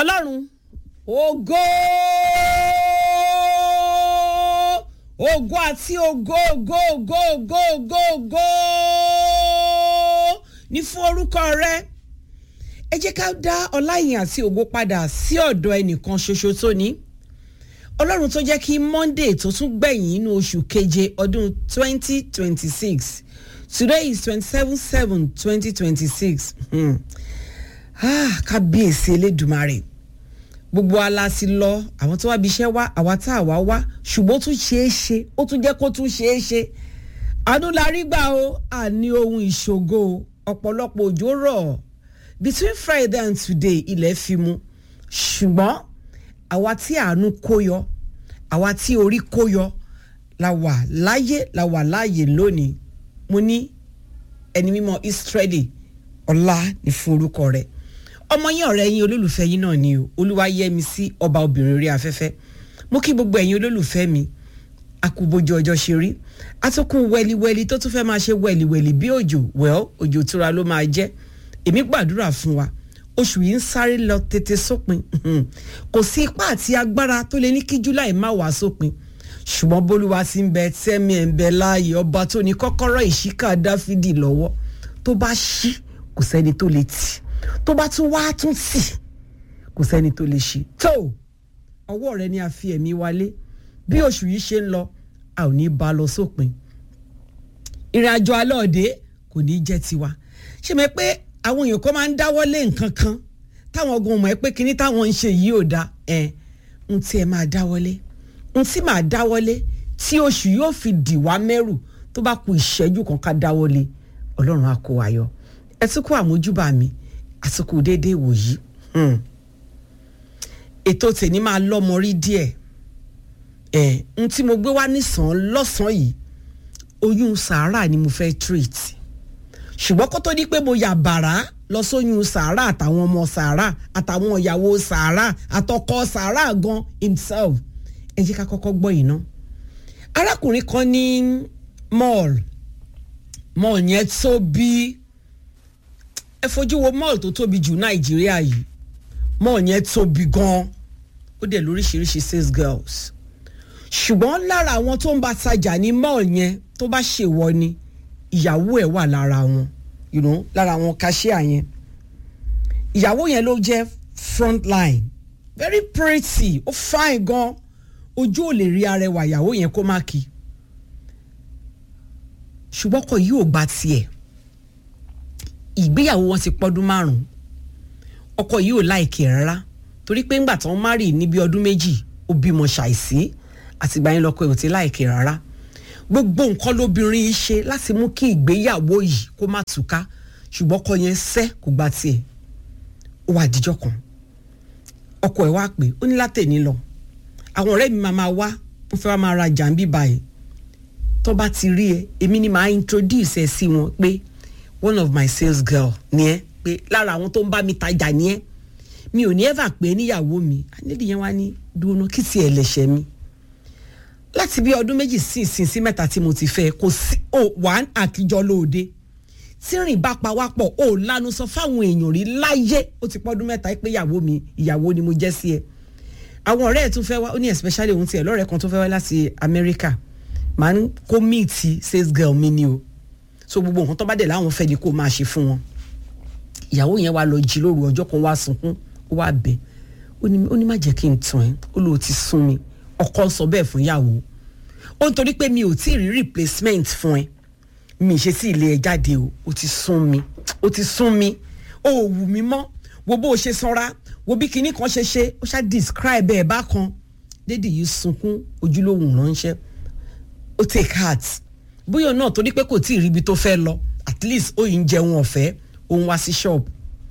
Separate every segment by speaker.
Speaker 1: ọlọ́run ògo ògo àti ògo ògo ògo ògo ògo ògo ní fún orúkọ rẹ ẹ jẹ́ ká dá ọláyìn àti ògo padà sí ọ̀dọ̀ ẹnìkan ṣoṣo tó ní ọlọ́run tó jẹ́ kí monday tó tún gbẹ̀yìn inú oṣù keje ọdún twenty twenty six today is twenty seven seven twenty twenty six kábíyèsí elédùmarè gbogbo ala ti lọ àwọn tó wá bí iṣẹ́ wá àwa tá a wá wá ṣùgbọ́n ó tún ṣeé ṣe ó tún jẹ́ kó tún ṣeé ṣe àánú la rí gbà o àní ohun ìṣògo ọ̀pọ̀lọpọ̀ òjò rọ̀ between friday and today ilẹ̀ fi mu ṣùgbọ́n àwa tí àánú kó yọ àwa tí orí kó yọ la wà láyé la wà láàyè lónìí mo ní ẹni mímọ́ israeli ọlá ní fún orúkọ rẹ̀ ọmọ yín ọ̀rẹ́ yín olólùfẹ́ yín náà ni o olúwa yẹ mi sí ọba obìnrin orí afẹ́fẹ́ mo kí gbogbo ẹ̀yin olólùfẹ́ mi akúbojú ọjọ́ ṣe rí atókùn wẹliwẹli tó tún fẹ́ máa ṣe wẹliwẹli bí òjò well òjò tura ló máa jẹ́ èmi gbàdúrà fún wa oṣù yìí ń sáré lọ tètè sópin kò sí ipá àti agbára tó lè ní kí july má wá sópin ṣùgbọ́n bólúwa ti ń bẹ tẹ́mi ẹ̀ ń bẹ láàyè ọba tó ní kọ́kọ́rọ́ ìṣíkà dáfídì lọ́wọ́ tó bá ṣí kò sẹ́ni tó lè tì tó bá tún wá tún tì kò sẹ́ni tó lè ṣe tó ọwọ́ rẹ ni a fi ẹ̀mí wálé bí oṣù yìí ṣe ń lọ a ò ní bá a lọ sópin ìrìn àjò alọ́ọ̀dẹ́ kò ní jẹ́ tiwa ṣe mọ̀ pé àwọn èèyàn kan máa ń dáwọ́ lé nǹkan kan táwọn ọgbọ̀n mọ̀ ẹ́ pé kinní táwọn ń ṣe yìí ò da ẹ̀ ń tí ẹ máa dáwọ́lé ń tí máa dáwọ́lé tí oṣù yóò fi dì wá mẹ́rù tó bá ku ìṣẹ́jú kan ká dáwọ́lé ọlọ́run á kó wa yọ ẹ tún kó àmójúbà mi àsìkò déédéé wòyí ètò tèmi máa lọ́mọ rí díẹ̀ ẹ̀ ń tí mo gbé wá nísàn lọ́sàn-án yìí oyún sàárà ni mo fẹ́ treat ṣùgbọ́n kó tó di pé mo yà bàrà lọ sóyún sàárà àtàwọn ọmọ sàárà àtàwọn ìyàwó sàárà àtọkọ sàárà gan himself ẹ jẹ́ ká kọ́kọ́ gbọ́ yìí ná arákùnrin kan ní mall mall yẹn tóbi ẹ fojú wo mall tó tóbi jù nàìjíríà yìí mall yẹn tóbi gan ó dẹ̀ lóríṣiríṣi sales girls ṣùgbọ́n lára àwọn tó ń bá tajà ní mall yẹn tó bá ṣèwọ ni ìyàwó ẹ̀ wà lára wọn you know, lára àwọn cashier yẹn ìyàwó yẹn ló jẹ́ front line very pretty ó fine gan ojú ò lè rí arẹwà ìyàwó yẹn kó má kí ṣùgbọ́n ọkọ yìí ò gba tiẹ̀ ìgbéyàwó wọn ti pọ́dún márùn-ún ọkọ yìí ò láìkè rárá torí pé ńgbà tán márì níbi ọdún méjì ó bímọ ṣàìsí àtìgbà yẹn lọkọ ẹ̀ ò ti láìkè rárá gbogbo nǹkan lóbìnrin yìí ṣe láti mú kí ìgbéyàwó yìí kó má túká ṣùgbọ́n ọkọ yẹn sẹ́ kò gba tiẹ̀ ó wà díjọ́ kan ọkọ ẹ̀ wá pé ó ní látẹ̀ní lọ àwọn ọ̀rẹ́ mi máa máa wá wọ́n fẹ́ wá máa ra jàǹbí báyìí tó bá ti rí ẹ èmi ni màá introduce ẹ sí wọn pé one of my sales girl ni ẹ pé lára àwọn tó ń bá mi tajà ni ẹ mi ò ní ever pé níyàwó mi ànídìí yẹn wá ní dúró kí tiẹ̀ lẹ̀ṣẹ̀ mi láti bí ọdún méjì sí ìsìn sí mẹ́ta tí mo ti fẹ́ kò sí ò wà àkíjọ lóde tí rìn bá pa wá pọ̀ ò lanu sọ fáwọn èèyàn rí láyé ó ti pọ́dún mẹ́ta pé ìyàwó mi ìyàwó ni mo jẹ́ sí ẹ àwọn ọ̀rẹ́ ẹ̀ tún fẹ́ wá ó ní especially òun tiẹ̀ lọ́rẹ̀ẹ́ kan tó fẹ́ wá láti Amẹ́ríkà màá ń kó míìtì sales girl mi ni o so gbogbo nǹkan tó bá dẹ̀ láwọn fẹ́ ni kó máa ṣe fún wọn ìyàwó yẹn wá lọ jí lóru ọjọ́ kan wá sunkún ó wá bẹ̀ ó ní má jẹ́ kí n tàn ẹ́ ó lóò ti sún mi ọkọ sọ bẹ́ẹ̀ fún ìyàwó ó ń torí pé mi ò tí ì rí replacement fún ẹ mi ṣe sí ilé ẹ jáde o ó ti sún mi ó ti sún mi ó ò wù mí mọ́ wo bó o ṣe sanra wo bí kinní kan ṣe ṣe ó ṣá describe ẹ̀ bákan dédì yìí sunkún ojúlówó ránṣẹ́ ó take heart bóyá náà torí pé kò tí ì ríbi tó fẹ́ lọ at least ó yìí ń jẹun ọ̀fẹ́ ó ń wá sí ṣọ́ọ̀bù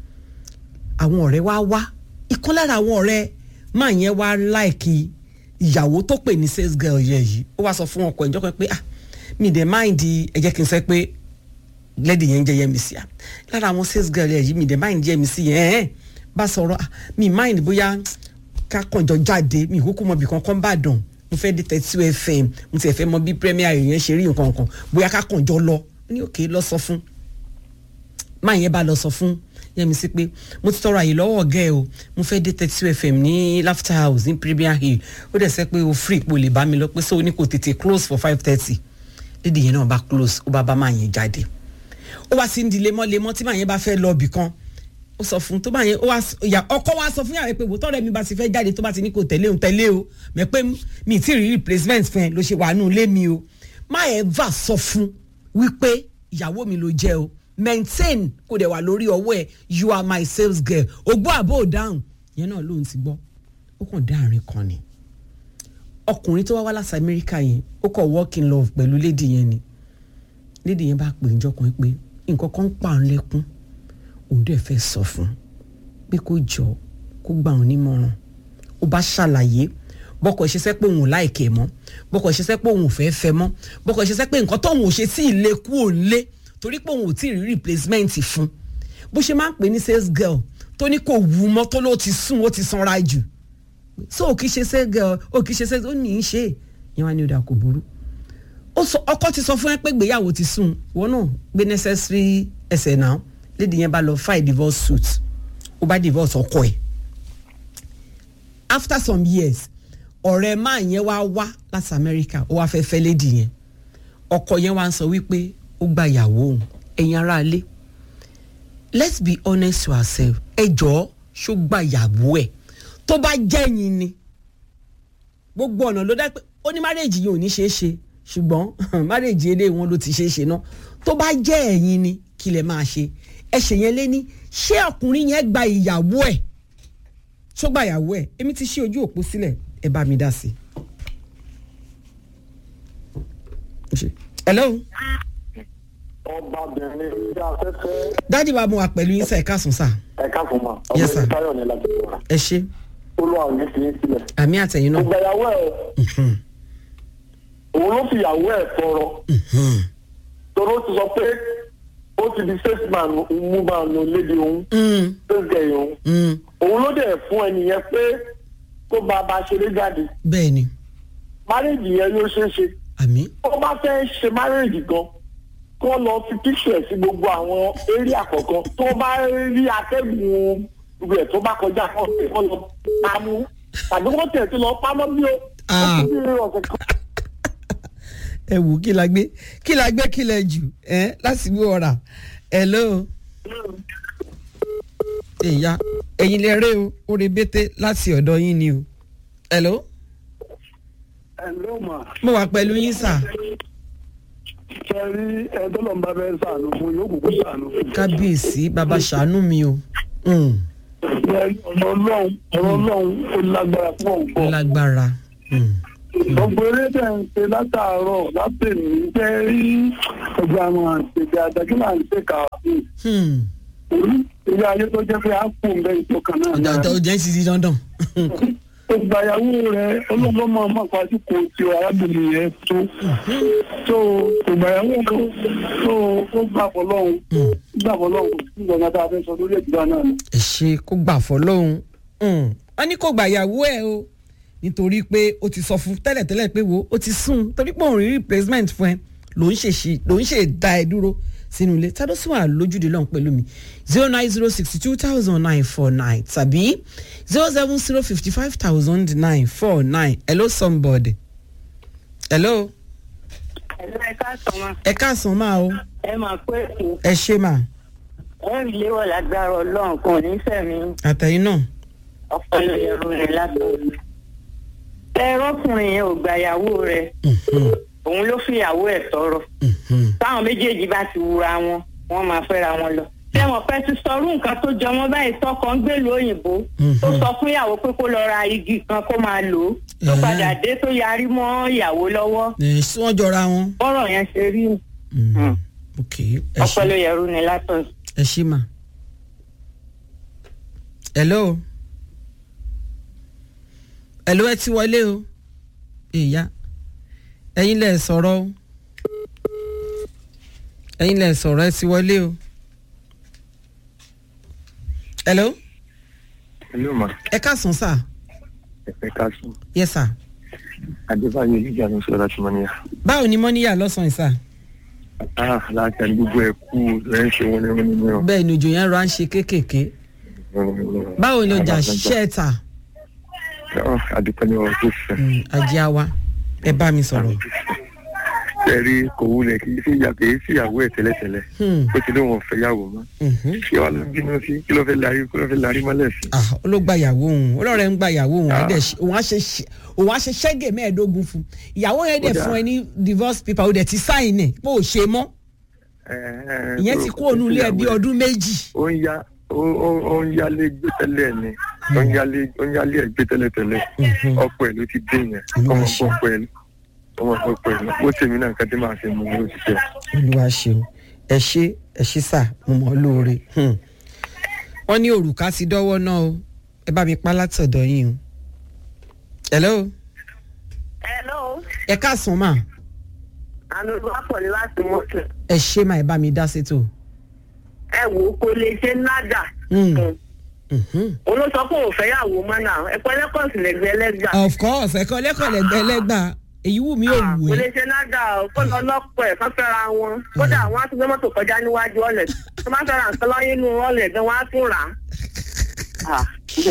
Speaker 1: àwọn ọ̀rẹ́ wá wá ìkan lára àwọn ọ̀rẹ́ máa yẹn wá láìkí ìyàwó tó pè ní sales girl yẹn yìí ó wá sọ fún ọkọ ìjọ kan pé ah mi dẹ̀ mind ẹ jẹ́ kí n sọ pé lady yẹn ń jẹ́ Yẹ́misí à lára àwọn sales girl yẹn yìí mi dẹ̀ mind Yẹ́misí yẹn ẹ̀ bá sọ̀rọ̀ ah mi mind bóyá ká kànjọ jáde mi ìkókó mọ̀ bí kankan bá dàn mo fẹ́ dé thirty two fm mo ti ẹ̀ fẹ́ mọ bí premier yẹn ṣe rí nǹkan kan bóyá ká kànjọ lọ ní òkè lọ sọ fún máa yẹn bá lọ sọ fún yẹmi sí pé mo ti tọrọ àyè lọ́wọ́ ọ̀gá ẹ o mo fẹ́ dé thirty two fm ní laughter house ní premier hill ó dẹ̀ sẹ́ pé o free ipò lè bá mi lọ pé so ní kò tètè close for five thirty lédi yẹn náà bá close ó bá bá máa yẹn jáde ó wá sí ń di lemọ́lemọ́ tí màá yẹn bá fẹ́ lọ ibì kan ó sọ fún tó bá yẹn ó wá ìyá ọkọ wa sọ fún yàrá pé wò tọrẹ mi bá ti fẹ́ jáde tó bá ti ní kò tẹ̀lé òun tẹ̀lé o mẹ pé mi ì tí ì rí replacement fún ẹ ló ṣe wà nù lé mi o má ẹ va sọ fún wípé ìyàwó mi ló jẹ́ o maintain kò dẹ̀ wà lórí ọwọ́ ẹ you are my sales girl ògbó àbò dáhùn yẹn náà lóun ti gbọ́ ó kàn dá àárín kan ni ọkùnrin tó wá wá láti amẹ́ríkà yẹn ó kọ̀ work in love pẹ̀lú lady yẹn ni lady yẹn bá pè ń jọkùnrin pé nǹkan kan ń pa òun lẹ́kún òun dẹ̀ fẹ́ sọ fún pé kó jọ kó gbà òun nímọ̀ràn ó bá ṣàlàyé bọ́kọ̀ ṣe sẹ́ pé òun ò láìkẹ́ mọ́ bọ́kọ̀ ṣe sẹ́ pé òun ò fẹ́ fẹ́ mọ́ bọ́kọ̀ ṣe sẹ́ pé nǹkan tóun ò ṣe sí ilé kú òun lé torí pé òun ò tí ì rí replacement fún bó ṣe máa ń pè ní sales girl tó ní kò wú mọ́ tó ló ti sùn ó ti sanra jù so ò kì í ṣe sales girl ò kì í ṣe sales ó ní í ṣe ìyẹn wá ní ọ̀dà kò burú ọkọ ti sọ fún ẹ pé gbéyàwó ti sùn wọn náà gbé necessary ẹsẹ̀ náà lady yẹn bá lọ file divorce suit ó bá divorce ọkọ ẹ̀ after some years ọ̀rẹ́ máa yẹn wá wá láti America ó wá fẹ́ fẹ́ lady yẹn ọkọ yẹn wá ń sọ wípé ó gba ìyàwó òun ẹ̀yin ará ilé let's be honest to ourselves ẹ jọ̀ọ́ ṣó gba ìyàwó ẹ̀ tó bá jẹ́ yín ni gbogbo ọ̀nà ló dá pé ó ní márèèjì yìí ò ní ṣeé ṣe ṣùgbọ́n márèèjì eléyìí wọn ló ti ṣeé ṣe náà tó bá jẹ́ ẹ̀yin ni kí lẹ máa ṣe ẹ ṣe yẹn lé ní ṣé ọkùnrin yẹn gba ìyàwó ẹ̀ tó gba ìyàwó ẹ̀ èmi ti ṣí ojú òpó sílẹ̀ ẹ bá mi dá sí i. hello.
Speaker 2: ọbabìnrin ilé afẹ́fẹ́.
Speaker 1: dájú wa mo wà pẹ̀lú yín sá ẹ káàsùn sá.
Speaker 2: ẹ káàsùn ma
Speaker 1: Yes, sir.
Speaker 2: ọmọ táyọ̀ ní láti wà.
Speaker 1: ẹ ṣe
Speaker 2: olúwa ò ní fi í sílẹ̀.
Speaker 1: àmì àtẹ̀yìn náà.
Speaker 2: ìgbàyàwó ẹ̀ òun ló fi ìyàwó ẹ̀ tọrọ. tọrọ ó ti sọ pé ó ti di salesman mú máa nù lédi òun
Speaker 1: Mm,
Speaker 2: salesgirl òun.
Speaker 1: mm,
Speaker 2: òun ló dẹ̀ fún ẹnìyẹn pé kó bá a bá ṣeré jáde.
Speaker 1: bẹ́ẹ̀ ni
Speaker 2: márèèjì yẹn yóò ṣeé ṣe.
Speaker 1: àmì
Speaker 2: tó bá fẹ́ ṣe márèèjì gan kó lọ fi píṣọ̀ ẹ̀ sí gbogbo àwọn eré àkọ́kọ́ tó bá rí atẹ́gùn rẹ̀ tó bá kọjá kó kó lọ pamọ́ tàbí wọ́n tẹ̀ sí lọ pamọ́ bí ó ó
Speaker 1: Ah.
Speaker 2: ti bí ọ̀sẹ̀ kan.
Speaker 1: ẹ wò kí la gbé kí la gbé kí lẹ jù ẹ láti wí ọ̀rà hello. ìyá ẹ̀yin lè rè o ó re bété láti ọ̀dọ̀ yín ni o hello.
Speaker 2: ẹ ló mà
Speaker 1: mo wà pẹ̀lú yín sà
Speaker 2: ṣe rí ẹjọ́ lọ́n bá fẹ́ sànù fún yóò kúkú sànù fún
Speaker 1: kábíyèsí bàbá ṣàánú mi o Mm,
Speaker 2: ọ̀rọ̀ ọlọ́run ọ̀rọ̀ ọlọ́run ó lágbára fún
Speaker 1: ó
Speaker 2: ọ̀pọ̀
Speaker 1: lágbára Mm,
Speaker 2: gbogbo eré tẹ̀ ń ṣe látàárọ̀ látẹ̀mí jẹ́ rí ẹgbẹ́ àwọn àṣẹjẹ àdájọ́ là ń ṣe kàáfin
Speaker 1: hmm.
Speaker 2: orí ilé ayé tó jẹ́ pé a kù ń bẹ ìtọ́kàn náà
Speaker 1: ọjà
Speaker 2: náà.
Speaker 1: tó jẹ́ ń sisi dandan
Speaker 2: ìgbàyàwó rẹ ọlọ́gbọ́n máa má pàṣẹ kò tí o arábìnrin yẹn tó tó ìgbàyàwó rẹ tó ó gbà fọlọ́hún gbà fọlọ́hún kò sí ìgbà tá a fẹ́ sọ lórí ìgbà náà ni.
Speaker 1: ẹ ṣe kó gbà fọlọ́hún wọ́n ní kó gbàyàwó ẹ̀ o nítorí pé o ti sọ fún tẹ́lẹ̀tẹ́lẹ̀ pé wo o ti sùn torí pé òun rí replacement fún ẹ ló ń ṣe ṣe ló ń ṣe dá ẹ dúró sínú ilé tá ló sì wà lójúde lọ́hùn pẹ̀lú mi zero nine zero sixty two thousand nine four nine tàbí zero seven zero fifty five thousand nine four nine hello somebody hello
Speaker 3: ẹ̀rọ ẹ̀ka sọ̀mọ́
Speaker 1: ẹ káàsán máa o
Speaker 3: ẹ máa pé èkó
Speaker 1: ẹ ṣe mà
Speaker 3: ẹ̀rì léwọ̀ lágbára ọlọ́run kò ní sẹ̀mí
Speaker 1: àtẹ̀yìn náà
Speaker 3: ọpọlọ ẹ̀rọ rẹ̀ látọ̀run. ẹ̀rọkùnrin yẹn ò gbàyàwó rẹ̀
Speaker 1: Mhm,
Speaker 3: òun ló fìyàwó ẹ̀ tọrọ
Speaker 1: mhm.
Speaker 3: táwọn méjèèjì bá ti wura wọn wọ́n máa fẹ́ra wọn lọ. tẹ́wọ̀n pẹ́ ti sọrú nǹkan tó jọ wọ́n báyìí tọkọ ń gbèlú òyìnbó
Speaker 1: Mhm.
Speaker 3: tó sọ fún ìyàwó pé kó lọ ra igi kan kó máa lò ó tó
Speaker 1: Ẹ̀hẹ́n.
Speaker 3: padà dé tó yarí mọ́ ìyàwó lọ́wọ́
Speaker 1: ẹ ṣé wọ́n jọra wọn.
Speaker 3: bọ́rọ̀ yẹn ṣe rí
Speaker 1: Mm. ok ẹ ṣe
Speaker 3: ọpọlọ ẹ̀rọ ni látọ̀run.
Speaker 1: ẹ ṣe mà. hello hello ẹ ti wọlé o ìyá ẹ̀yin lẹ sọ̀rọ̀ o ẹ̀yin lẹ sọ̀rọ̀ ẹ ti wọlé o hello
Speaker 4: Hello ma,
Speaker 1: ẹ káàsán sà
Speaker 4: ẹ káàsán.
Speaker 1: yes sà
Speaker 4: Adébáyọ̀ Olíjà ló ń sọ̀rọ̀ láti Mọ́níyà.
Speaker 1: báwo ni mọ́níyà lọ́sàn-án sà
Speaker 4: ah láti àní gbogbo ẹ̀ kú rẹ̀ ń ṣe wọn ní wọn ní wọn.
Speaker 1: bẹ́ẹ̀ ni òjò yẹn rọ à ń ṣe kéékèèké báwo ni ọjà ṣiṣẹ́ ẹ̀ ta
Speaker 4: àdúpẹ́ ní ọ̀rọ̀ tó fẹ́.
Speaker 1: Mm, ajé àwa ẹ bá mi sọ̀rọ̀
Speaker 4: ẹ̀rí kò wulẹ̀ kì í sí ìyá kì í sí ìyàwó ẹ̀ tẹ́lẹ̀tẹ́lẹ̀
Speaker 1: Hmm,
Speaker 4: ó ti lóun ọ̀fẹ́ yàwó mọ́
Speaker 1: mhm.
Speaker 4: kí wàá ló ń bínú sí kí ló fẹ́ larí kí ló fẹ́ larí mọ́lẹ̀ sí.
Speaker 1: Ah, olóògbà ìyàwó òun olóòrẹ́ ń gba ìyàwó òun á dẹ̀ ṣe- òun á ṣe ṣe- òun á ṣe ṣẹ́gẹ̀ mẹ́ẹ̀ẹ́dógún fún ìyàwó yẹn dẹ̀
Speaker 4: Ó dáa.
Speaker 1: fún ẹ ní divorce paper ó dẹ̀ ti sáìn ẹ̀ pé ò ṣe mọ́ ìyẹn ti kó òun ilé ẹ bí ọdún méjì.
Speaker 4: ó ń yá ó ó- ó ń yálé gbé tẹ́lẹ̀ ni ó ń yálé ó ń yálé ẹ̀ gbé tẹ́lẹ̀ tẹ́lẹ̀ ọ̀pọ̀ ẹ̀ ló ti dé yẹn
Speaker 1: Olúwa
Speaker 4: ọmọ
Speaker 1: ṣe.
Speaker 4: ọ̀pọ̀ ẹ̀ ọmọ ọ̀pọ̀ ẹ̀ ó tèmi náà nǹkan tí màá ṣe mú ló ti tẹ̀.
Speaker 1: olúwa ṣeun ẹ ṣe ẹ ṣe sà mo mọ̀ ọ́ lóore Hmm. wọ́n ní òrùka ti dọ́wọ́ náà o ẹ bá mi pa látọ̀dọ̀ yín o. hello
Speaker 3: hello
Speaker 1: ẹ káàsán mà
Speaker 3: àmì olùwàpọ̀ ni láti mọ́tò
Speaker 1: ẹ ṣe mà ẹ bá mi dá sétò.
Speaker 3: ẹ wò ó kó lè ṣe nádà
Speaker 1: Hmm. Mhm.
Speaker 3: olóṣọ kò fẹ́ yàwó mọ́ náà ẹ̀pọ̀ ẹlẹ́kọ̀ọ́sì lẹ́gbẹ̀ẹ́ lẹ́gbà
Speaker 1: of course ẹ̀kọ́ lẹ́kọ̀ọ́ lẹ́gbẹ̀ẹ́ lẹ́gbàá èyí wù mí ò wù
Speaker 3: kò
Speaker 1: ẹ́.
Speaker 3: lè ṣe nádà kó lọ lọ́pọ̀ ẹ̀ kán fẹ́ra wọn kódà àwọn á tún gbé mọ́tò kọjá níwájú ọ̀lẹ̀ tó má fẹ́ra nǹkan lọ́yìn inú ọ̀lẹ̀ gan wọ́n á tún rà á.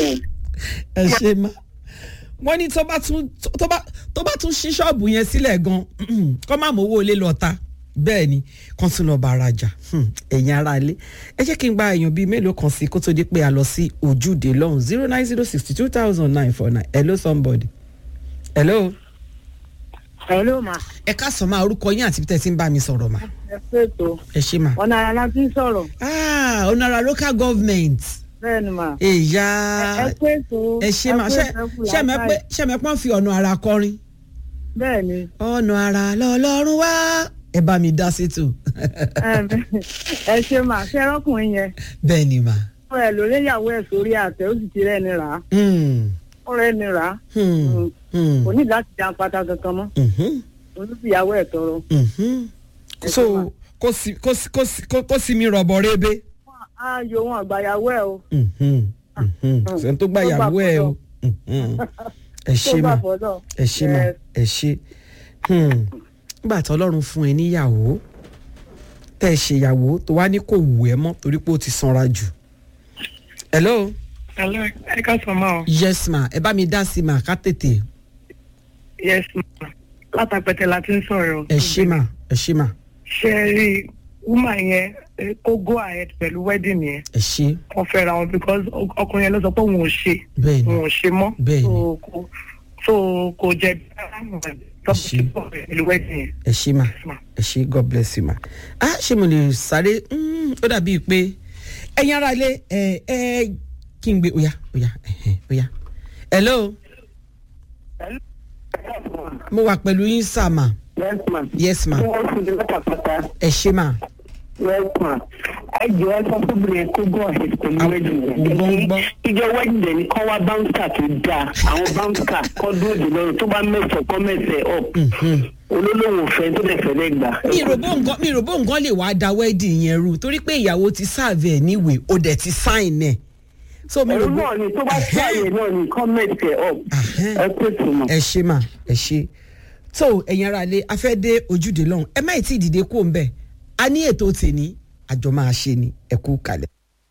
Speaker 1: ẹ ṣe má wọ́n ní tó bá tún tó bá tó bá tún ṣí ṣọ́ọ̀bù yẹn sílẹ̀ gan kọ́ má mọ owó ilé lọ ta bẹ́ẹ̀ ni kàn tún lọ bá ara jà Hmm, ẹ̀yin ara ilé ẹ jẹ́ kí n gba èèyàn bíi mélòó kan sí kó tó di pé a lọ sí ojúde lọ́hùn zero nine zero sixty two thousand nine four nine hello somebody hello
Speaker 3: hello ma
Speaker 1: ẹ káàsán máa orúkọ yín àti bí tẹ́ ti ń bá mi sọ̀rọ̀ mà
Speaker 3: ẹ pètò
Speaker 1: ẹ ṣe mà.
Speaker 3: ọ̀nà ara láti ń sọ̀rọ̀
Speaker 1: ah onara local government
Speaker 3: bẹ́ẹ̀ ni mà
Speaker 1: èyà
Speaker 3: pètò
Speaker 1: ẹ ṣe mà ṣe ṣe mẹ pé ṣe mẹ pọ́n fi ọ̀nà ara kọrin.
Speaker 3: bẹ́ẹ̀ ni
Speaker 1: ọ̀nà ara lọ́lọ́run wá ẹ bá mi dá sétò.
Speaker 3: ẹ ṣe mà ṣe ẹrọkùnrin yẹn
Speaker 1: bẹ́ẹ̀ ni mà.
Speaker 3: ó ẹ lórí ìyàwó ẹ sórí àtẹ ó sì ti rẹ́ni rà á
Speaker 1: Hmm,
Speaker 3: ó rẹ́ni rà á
Speaker 1: hmm, hmm,
Speaker 3: kò ní láti jan pátá kankan mọ́
Speaker 1: mhm,
Speaker 3: olùfìyàwó ẹ̀ tọrọ.
Speaker 1: mhm. so kó sì kó sì kó sì kó- kó sì mi rọ̀bọ̀ rebe.
Speaker 3: ayò wọn àgbàyàwó ẹ o
Speaker 1: Mhm, mhm. sẹ́ni tó gbà yàwó ẹ o. Mhm. ẹ
Speaker 3: tó
Speaker 1: ṣe
Speaker 3: bá
Speaker 1: mà
Speaker 3: fọdọ.
Speaker 1: ẹ ṣe mà ẹ ṣe. Hmm. nígbà tí ọlọ́run fún ẹ níyàwó tẹ́ ẹ ṣèyàwó tó wá ní kò wù ẹ́ mọ́ torí pé ó ti sanra jù. hello.
Speaker 2: hello ẹ ká sọ ma o
Speaker 1: yes ma ẹ bá mi dá sí ma ká tètè
Speaker 2: yes ma látàpẹtẹ la ti ń sọ̀rọ̀
Speaker 1: ẹ ṣe mà ẹ ṣe mà
Speaker 2: ṣe rí woman yẹn eh, kó go ahead pẹ̀lú wedding yẹn
Speaker 1: ẹ ṣe
Speaker 2: wọ́n fẹ́ ra wọn because ọk- ọkùnrin yẹn ló sọ pé òun ò ṣe
Speaker 1: bẹ́ẹ̀ ni
Speaker 2: òun ò ṣe mọ́
Speaker 1: Bẹ́ẹ̀ ni.
Speaker 2: so kò so kò jẹ
Speaker 1: Ṣé.
Speaker 2: pẹ̀lú wedding yẹn.
Speaker 1: ẹ ṣe mà
Speaker 2: Yes, ma.
Speaker 1: ẹ ṣe god bless you ma ah ṣé mo lè sáré Mm, ó dàbí pé ẹ̀yin ara ilé ẹ ẹ kí n gbé oya oya ẹhẹn, oya hello mo wà pẹ̀lú yín sá ma
Speaker 3: yes ma.
Speaker 1: yes ma
Speaker 3: wọ́n fún mi látàpátá.
Speaker 1: ẹ ṣe ma
Speaker 3: yes ma. ẹ jọ ẹ sọ fún mi kó go ahead pẹ̀lú
Speaker 1: Àwọn-
Speaker 3: wedding yẹn.
Speaker 1: mo gbọ́ ń gbọ́.
Speaker 3: ìjọ wedding yẹn ni kọ́ wá bouncer tó dáa àwọn bouncer kọ́ dúró dè lọ́rùn tó bá mẹ́sàn-án kọ́ mẹ́sàn-án up. olólùwò fẹ́ tó dẹ̀ fẹ́ lẹ́ gbà.
Speaker 1: mi ò bó nǹkan mi ò bó nǹkan lè wá da wedding yẹn rú torí pé ìyàwó ti sáàvẹ̀ ẹ̀ níwèé ó dẹ̀ ti sign ẹ̀ so mi ò
Speaker 3: ẹ̀rú
Speaker 1: bó
Speaker 3: náà ni tó bá ṣàyè náà ni kọ́ mẹ́sàn-án up.
Speaker 1: Ahẹ́.
Speaker 3: ẹ pèsè mọ́.
Speaker 1: ẹ ṣe mà ẹ ṣe tó ẹ̀yin ara lé afẹ́ dé ojúde lọ́hùn ẹ má ì tí ì dìde kó ń bẹ̀ a ní ètò tèní àjọ máa ṣe ni ẹ kú kalẹ̀.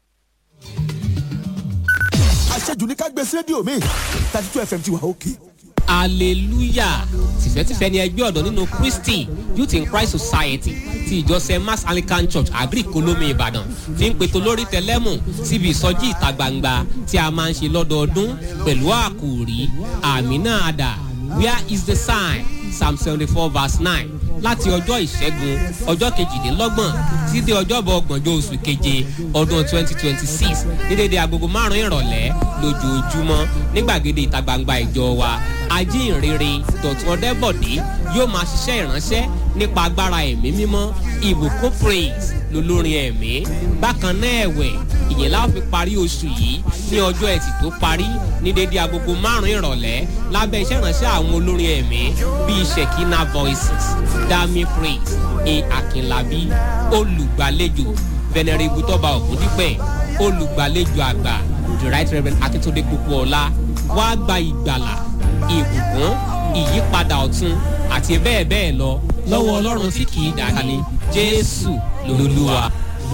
Speaker 5: àṣejù ní ká gbé sí rédíò mi thirty two fm ti wà òkè.
Speaker 6: hallelujah tìfẹ́tìfẹ́ ni ẹgbẹ́ ọ̀dọ́ nínú christy youth in christ society ti ìjọ st mass anglican church agric olómi ìbàdàn fi ń pètò lórí tẹlẹ́mù síbi ìsọjí ìta gbangba tí a máa ń ṣe lọ́dọọdún pẹ̀lú àkòrí àmì náà dà where is the sign psalm seventy four verse nine láti ọjọ́ ìṣẹ́gun ọjọ́ kejìdínlọ́gbọ̀n títí dé ọjọ́bọ̀ ọgbọ̀njọ́ oṣù keje ọdún twenty twenty six ní dédé agogo márùn-ún ìrọ̀lẹ́ lójoojúmọ́ ní gbàgede ìta gbangba ìjọ wa ajínrere dọ̀tún ọdẹ́bọ̀dé yóò máa ṣiṣẹ́ ìránṣẹ́ nípa agbára ẹ̀mí mímọ́ ìbùkún praise lolórin ẹ̀mí bákan náà ẹ̀wẹ̀ ìyẹn láwọn fi parí oṣù yìí ní ọjọ́ ẹtì tó parí ní dédé agogo márùn-ún ìrọ̀lẹ́ lábẹ́ iṣẹ́ ìránṣẹ́ àwọn olórin ẹ̀mí bíi shekina voices dami praise e akinlabi olùgbàlejò venerable tọ́ba ògúndípẹ̀ olùgbàlejò àgbà the right reverend akintunde kúkúọlá wàá gba ìgbàlà ìbùkún ìyípadà ọ̀tun àti bẹ́ẹ̀ bẹ́ẹ̀ lọ lọ́wọ́ ọlọ́run tí kì í dàní jésù lolúwa.